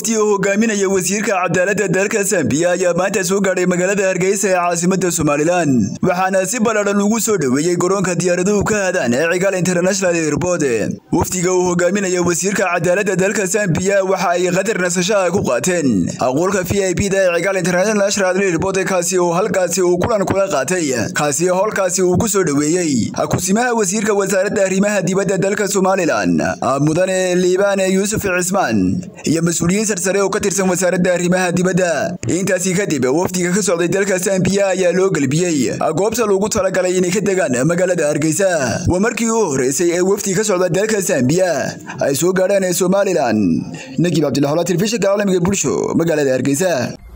wafdi uu hogaaminaya wasiirka cadaaladda dalka zambiya ayaa maanta soo gaadhay magaalada hargeysa ee caasimada somalilan waxaana si ballaadhan ugu soo dhoweeyey garoonka diyaaraduhu ka hadaan ee cigaal international airport wafdiga uu hogaaminaya wasiirka cadaaladda dalka zambiya waxa ay qatar nasashaha ku qaateen aquulka v i b da ee cigaal international airport kaasi oo halkaasi uu kulan kula qaatay kaasi howlkaasi uu ku soo dhoweeyey kusimaha wasiirka wasaaradda arrimaha dibadda dalka somalilan mudane liibaan yuusuf cismaan iyo mas-uuliyiin sarsare oo ka tirsan wasaaradda arrimaha dibadda intaasi kadib wafdiga ka socday dalka zambiya ayaa loo gelbiyey goobta loogu talagalay inay ka degaan magaalada hargeysa waa markii u horeysay ee wafdi ka socda dalka zambiya ay soo gaadhaan somalilan nagiib cabdillahola telefishinka caalamiga bulsho magaalada hargeysa